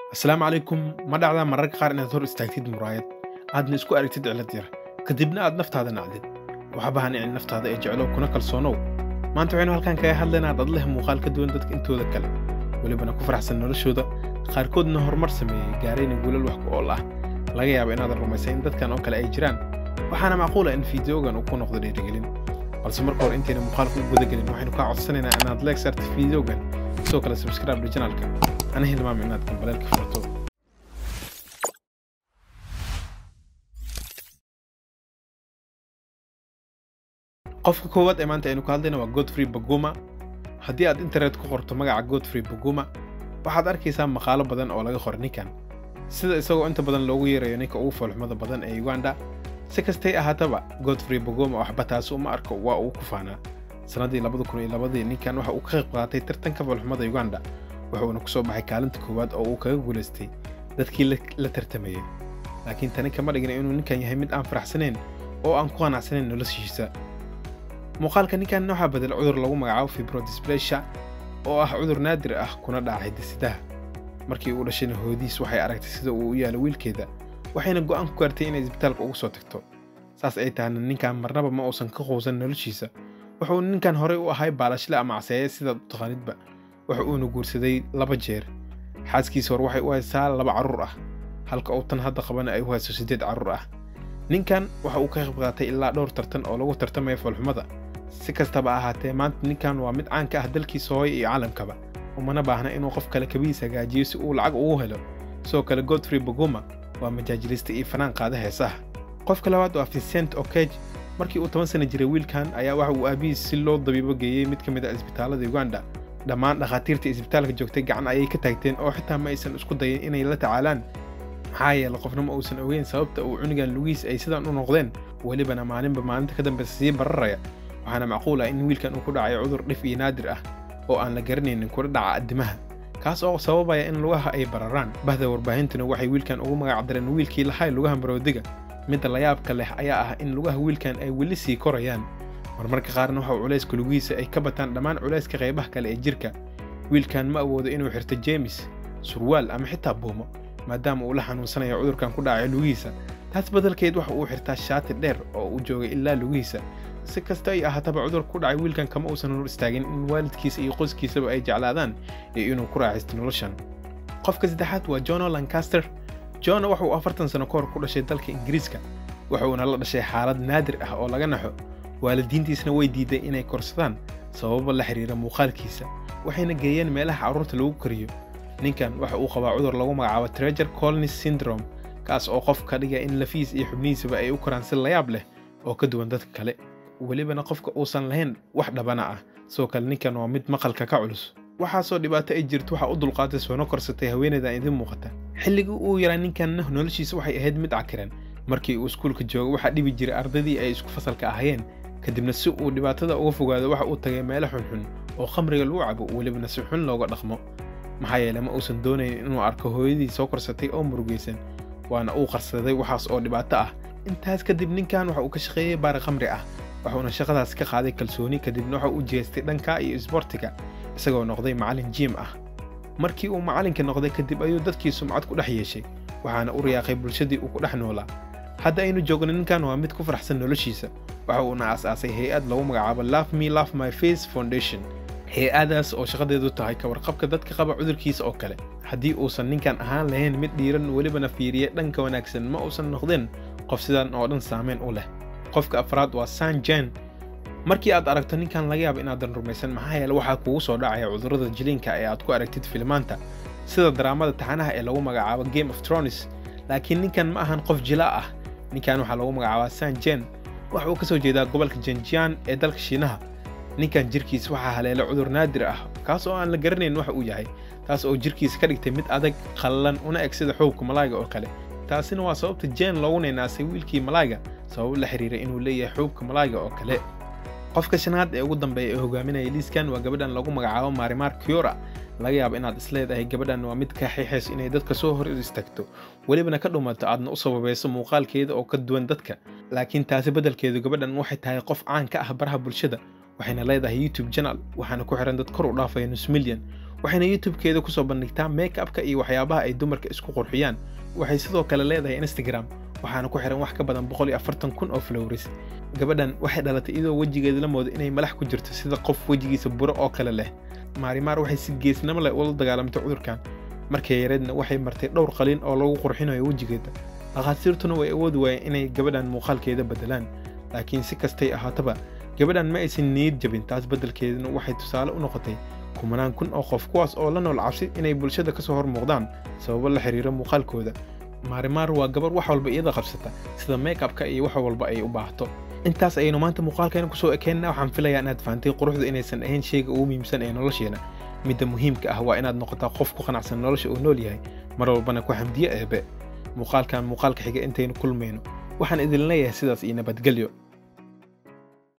asalaamu calaykum ma dhacdaa mararka qaar inaad hor istaagtid muraayad aadna isku aragtid cilad yar kadibna aad naftaada nacdid waxbaha nicin naftaada ee jeclow kuna kalsoonow maanta waxaynu halkan kaga hadlaynaa dad leh muuqaal ka duwan dadka intooda kale welibana ku faraxsan noloshooda qaarkoodna horumar sameeyey gaarayna guulal wax ku ool ah laga yaaba inaadan rumaysan in dadkan oo kale ay jiraan waxaana macquula in fideogan uu ku noqdo dhiirigelin balse marka hore intayna muuqaalka u gudagelin waxaynu kaa codsanaynaa inaad leeg saarta fideogan sidoo kale subscribe janalka ana hilmaam inaad gambaleelka furto qofka koowaad ee maanta aynu ka hadlayna waa godfrey baguma haddii aad internet ku qorto magaca godfrey baguma waxaad arkaysaa maqaalo badan oo laga qoray ninkan sida isagoo inta badan loogu yeerayo ninka ugu foolxumada badan ee uganda si kastay ahaataba godfrey baguma waxba taasi uma arko waa uu ku faanaa sannaddii labada kun iyo labadii ninkan waxa uu ka qayb qaatay tartanka foolxumada uganda wuxuuna ku soo baxay kaalinta koowaad oo uu kaga guulaystay dadkii la tartamayay laakiin tani kama dhigna inuu ninkan yahay mid aan faraxsanayn oo aan ku qanacsanayn noloshiisa muuqaalka ninkan waxaa bedel cudur lagu magacaabo fibrodisplasia oo ah cudur naadir ah kuna dhaca hidisidaha markii uu dhashayna hoodiis waxay aragtay sida uu u yaalo wiilkeeda waxayna go'aan ku gaartay inay isbitaalka ugu soo tagto saas ay tahayna ninkan marnaba ma uusan ka quusan noloshiisa wuxuu ninkan horey u ahay baalashle ama caseeye sidaad u taqaanidba waxa uuna guursaday laba jeer xaaskiisa hore waxay u haysaa laba carruur ah halka uu tan hadda qabana ay u hayso siddeed carruur ah ninkan waxa uu ka qayb qaatay ilaa dhowr tartan oo lagu tartamaya foolxumada si kastaba ahaatee maanta ninkan waa mid caan ka ah dalkiisa hooye iyo caalamkaba umana baahna inuu qof kale kabihiis hagaajiyo si uu lacag ugu helo sidoo kale godfrey baguma waa majaajilista iyo fanaan qaada heesaha qofka labaad waa vincent okej markii uu toban sana jiray wiilkan ayaa waxa uu aabihiis si loo dabiibo geeyey mid ka mid a isbitaallada uganda dhammaan dhakhaatiirta isbitaalka joogtay gacan ayay ka taagteen oo xitaa ma aysan isku dayin inay la tacaalaan maxaa yeele qofna ma uusan ogeyn sababta uu cunugan lugiis ay sidan u noqdeen welibana maalinba maalinta ka dambeysa sii bararaya waxaana macquul ah in wiilkan uu ku dhacayo cudur dhif iyo naadir ah oo aan la garanaynin kula dhaca addimaha kaas oo sababaya in lugaha ay bararaan bahda warbaahintuna waxay wiilkan ugu magacdareen wiilkii lahay lugaha maroodiga midda layaabka leh ayaa ah in lugaha wiilkan ay weli sii korayaan marmarka qaarna waxa culayska lugihiisa ay ka bataan dhammaan culayska qaybaha kale ee jirka wiilkan ma awoodo inuu xirto jeemis surwaal ama xitaa buumo maadaama uu la xanuunsanayo cudurkan ku dhacay lugihiisa taas badalkeed waxa uu xirtaa shaati dheer oo uu joogay ilaa lugihiisa si kasta ay ahaataba cudurka ku dhacay wiilkan kama uusan hor istaagin in waalidkiisa iyo qoyskiisaba ay jeclaadaan iyo inuu ku raaxaysto noloshan qofka saddexaad waa jono lancaster jono waxa uu afartan sano ka hor ku dhashay dalka ingiriiska wuxuuna la dhashay xaalad naadir ah oo laga naxo waalidiintiisna way diiday inay korsadaan sababo la xiriira muuqaalkiisa waxayna geeyeen meelaha carruurta lagu kariyo ninkan waxa uu qabaa cudur lagu magacaabo treger colnis syndrome kaas oo qof ka dhiga in lafiis iyo xubnihiisaba ay u koraan si layaab leh oo ka duwan dadka kale welibana qofka uusan lahayn wax dhabana ah sidoo kale ninkan waa mid maqalka ka culus waxaasoo dhibaato ay jirto waxaa u dulqaatay soona korsatay haweeneydan idiin muuqata xilligii uu yaraa ninkanna noloshiisa waxay ahayd mid cakiran markii uu iskuulka jooga waxaa dhibi jiray ardaydii ay isku fasalka ahayeen kadibna si uu dhibaatada uga fogaado waxa uu tagay meelo xunxun oo khamriga lagu cabo welibana si xun looga dhaqmo maxaa yeele ma uusan doonayn inuu arko hooyadii soo korsatay oo murugaysan waana uu qarsaday waxaas oo dhibaato ah intaas kadib ninkan waxa uu ka shaqeeyey baari khamri ah wuxuuna shaqadaas ka qaaday kalsooni kadibna waxa uu jeestay dhanka iyo isboortiga isagoo noqday macallin jiim ah markii uu macallinka noqday kadib ayuu dadkii sumcad ku dhex yeeshay waxaana u riyaaqay bulshadii uu ku dhex noolaa hadda aynu joogno ninkan waa mid ku faraxsan noloshiisa waxa uuna aas-aasay hay-ad lagu magacaabo love me love my face foundation hay-adaas oo shaqadeedu tahay ka warqabka dadka qaba cudurkiisa oo kale haddii uusan ninkan ahaan lahayn mid dhiiran welibana fiiriya dhanka wanaagsan ma uusan noqdeen qof sidan oo dhan saameyn u leh qofka afraad waa san jen markii aad aragto ninkan laga yaabo inaadan rumaysan maxaa yeele waxaa kugu soo dhacaya cudurrada jiliinka ee aad ku aragtid filmaanta sida daraamada taxanaha ee lagu magacaabo game of tronis laakiin ninkan ma ahan qof jila ah ninkan waxaa lagu magacaabaa san jen waxa uu ka soo jeedaa gobolka jenjian ee dalka shiinaha ninkan jirkiis waxaa haleela cudur naadir ah kaas oo aan la garanayn waxa uu yahay taas oo jirkiisa ka dhigtay mid adag qallalan una eg sida xoogka malaayga oo kale taasina waa sababta jen loogu naynaasay wiilkii malaayga sabab la xiriira inuu leeyahay xoogka malaayga oo kale qofka shanaad ee ugu dambeeya ee hogaaminaya liiskan waa gabadhan lagu magacaabo marimar kiora laga yaabo inaad isleedahay gabadhan waa mid ka xiixays inay dadka soo hor istaagto welibana ka dhumato aadna u sababayso muuqaalkeeda oo ka duwan dadka laakiin taasi beddelkeedu gabadhan waxay tahay qof caan ka ah baraha bulshada waxayna leedahay youtube janal waxaana ku xiran dad kor u dhaafaya nus milyan waxayna youtube-keeda kusoo bandhigtaa make upka iyo waxyaabaha ay dumarka isku qurxiyaan waxay sidoo kale leedahay instagram waxaana ku xiran wax ka badan boqol iyo afartan kun oo flowris gabadhan waxay dhalatay iyadoo wejigeeda la moodo inay malax ku jirto sida qof wejigiisa buro oo kale leh maarimaar waxay si geesnimo leh ula dagaalamtay cudurkan markay yareedna waxay martay dhowr qaliin oo lagu qurxinayo wejigeeda dhakhaatiirtuna way awoodi waayeen inay gabadhan muuqaalkeeda beddelaan laakiin si kastay ahaataba gabadhan ma aysan niyad jabin taas beddelkeedana waxay tusaale u noqotay kumanaan kun oo qof kuwaas oo la nool cabsi inay bulshada ka soo hor muuqdaan sababo la xiriira muuqaalkooda maarimaar waa gabar wax walba iyada qabsata sida make-upka iyo wax walba ay u baahato intaas ayaynu maanta muuqaalkeena kusoo ekeenna waxaan filayaa inaad fahantay quruxdu inaysan ahayn shayga ugu muhiimsan ee nolosheena midda muhiimka ah waa inaad noqotaa qof ku qanacsan nolosha uu nool yahay mar walbana ku xamdiye eebe muuqaalkan muuqaalka xiga intaynu kulmayno waxaan idin leeyahay sidaas iyo nabadgelyo